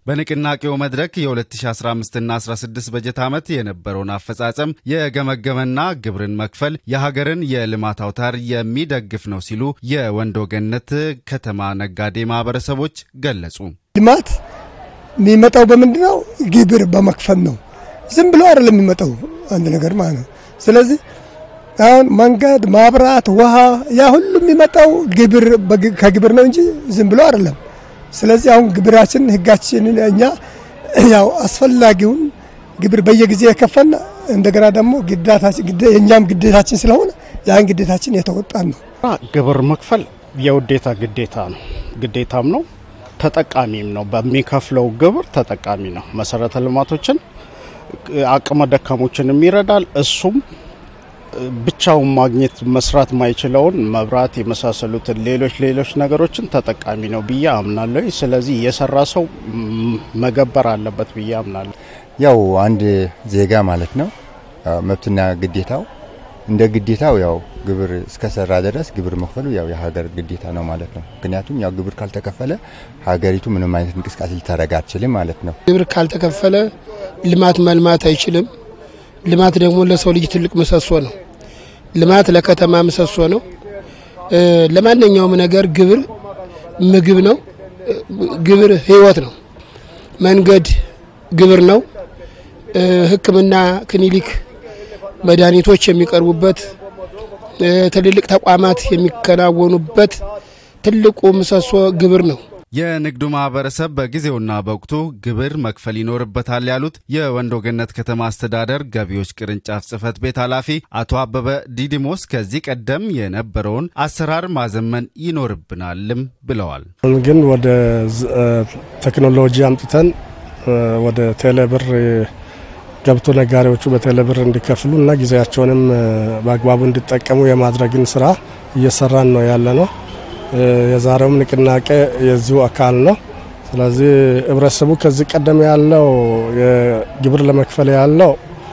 በንቅናቄው መድረክ የ2015ና 16 በጀት ዓመት የነበረውን አፈጻጸም የገመገመና ግብርን መክፈል የሀገርን የልማት አውታር የሚደግፍ ነው ሲሉ የወንዶ ገነት ከተማ ነጋዴ ማህበረሰቦች ገለጹ። ልማት የሚመጣው በምንድን ነው? ግብር በመክፈል ነው። ዝም ብሎ አይደለም የሚመጣው አንድ ነገር ማለት ነው። ስለዚህ አሁን መንገድ፣ ማብራት፣ ውሃ ያ ሁሉ የሚመጣው ግብር ከግብር ነው እንጂ ዝም ብሎ አይደለም። ስለዚህ አሁን ግብራችን ህጋችንን እኛ ያው አስፈላጊውን ግብር በየጊዜው የከፈልን እንደገና ደግሞ የእኛም ግዴታችን ስለሆነ ያን ግዴታችን የተወጣን ነው። ግብር መክፈል የውዴታ ግዴታ ነው፣ ግዴታም ነው፣ ተጠቃሚም ነው። በሚከፍለው ግብር ተጠቃሚ ነው። መሰረተ ልማቶችን አቅመ ደካሞችንም ይረዳል። እሱም ብቻውን ማግኘት መስራት ማይችለውን መብራት የመሳሰሉትን ሌሎች ሌሎች ነገሮችን ተጠቃሚ ነው ብዬ አምናለሁ። ስለዚህ የሰራ ሰው መገበር አለበት ብዬ አምናለሁ። ያው አንድ ዜጋ ማለት ነው መብትና ግዴታው እንደ ግዴታው ያው ግብር እስከሰራ ድረስ ግብር መክፈሉ ያው የሀገር ግዴታ ነው ማለት ነው። ምክንያቱም ያው ግብር ካልተከፈለ ሀገሪቱ ምንም አይነት እንቅስቃሴ ልታደርግ አትችልም ማለት ነው። ግብር ካልተከፈለ ልማት መልማት አይችልም። ልማት ደግሞ ለሰው ልጅ ትልቅ ምሰሶ ነው። ልማት ለከተማ ምሰሶ ነው። ለማንኛውም ነገር ግብር ምግብ ነው። ግብር ሕይወት ነው። መንገድ ግብር ነው። ሕክምና ክሊኒክ፣ መድኃኒቶች የሚቀርቡበት ትልልቅ ተቋማት የሚከናወኑበት ትልቁ ምሰሶ ግብር ነው። የንግዱ ማህበረሰብ በጊዜውና በወቅቱ ግብር መክፈል ይኖርበታል ያሉት የወንዶ ገነት ከተማ አስተዳደር ገቢዎች ቅርንጫፍ ጽህፈት ቤት ኃላፊ አቶ አበበ ዲዲሞስ ከዚህ ቀደም የነበረውን አሰራር ማዘመን ይኖርብናልም ብለዋል። ግን ወደ ቴክኖሎጂ አምጥተን ወደ ቴሌብር ገብቶ ነጋዴዎቹ በቴሌብር እንዲከፍሉ እና ጊዜያቸውንም በአግባቡ እንዲጠቀሙ የማድረግን ስራ እየሰራን ነው ያለ ነው። የዛሬውም ንቅናቄ የዚሁ አካል ነው። ስለዚህ ህብረተሰቡ ከዚህ ቀደም ያለው የግብር ለመክፈል ያለው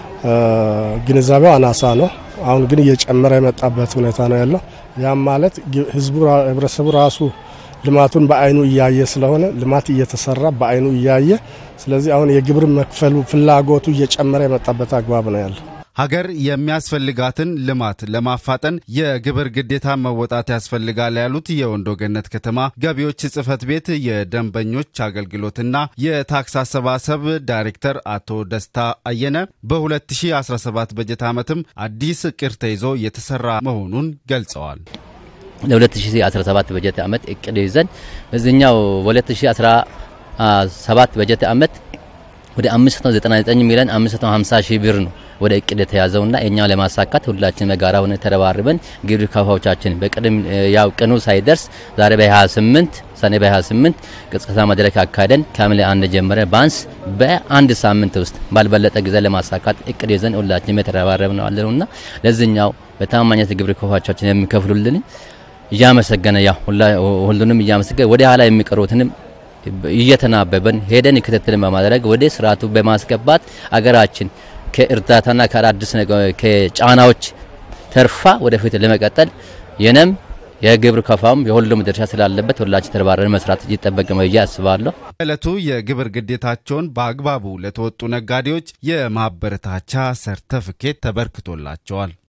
ግንዛቤው አናሳ ነው። አሁን ግን እየጨመረ የመጣበት ሁኔታ ነው ያለው። ያም ማለት ህዝቡ ህብረተሰቡ ራሱ ልማቱን በአይኑ እያየ ስለሆነ ልማት እየተሰራ በአይኑ እያየ ስለዚህ አሁን የግብር መክፈሉ ፍላጎቱ እየጨመረ የመጣበት አግባብ ነው ያለው። ሀገር የሚያስፈልጋትን ልማት ለማፋጠን የግብር ግዴታ መወጣት ያስፈልጋል ያሉት የወንዶ ገነት ከተማ ገቢዎች ጽህፈት ቤት የደንበኞች አገልግሎትና የታክስ አሰባሰብ ዳይሬክተር አቶ ደስታ አየነ በ2017 በጀት ዓመትም አዲስ እቅድ ተይዞ የተሰራ መሆኑን ገልጸዋል። ለ2017 በጀት ዓመት እቅድ ይዘን በዚህኛው በ2017 በጀት ዓመት ወደ 599 ሚሊዮን 550 ሺህ ብር ነው ወደ እቅድ የተያዘውና እኛው ለማሳካት ሁላችን በጋራ ሆነ ተረባርበን ግብር ከፋዮቻችን በቅድም ያው ቀኑ ሳይደርስ ዛሬ በ28 ሰኔ በ28 ቅስቀሳ መድረክ አካሄደን ከሐምሌ አንድ ጀምረ ባንስ በአንድ ሳምንት ውስጥ ባልበለጠ ጊዜ ለማሳካት እቅድ ይዘን ሁላችን የተረባረብን ነው አለውና ለዚህኛው በታማኝነት ግብር ከፋዮቻችን የሚከፍሉልን እያመሰገነ ያው ሁሉንም እያመሰገነ ወደ ኋላ የሚቀሩትንም እየተናበበን ሄደን ክትትልን በማድረግ ወደ ስርዓቱ በማስገባት አገራችን ከእርዳታና ከአዳዲስ ከጫናዎች ተርፋ ወደፊት ለመቀጠል የነም የግብር ከፋውም የሁሉም ድርሻ ስላለበት ሁላችን ተረባረን መስራት ይጠበቅ ብዬ አስባለሁ። ዕለቱ የግብር ግዴታቸውን በአግባቡ ለተወጡ ነጋዴዎች የማበረታቻ ሰርተፍኬት ተበርክቶላቸዋል።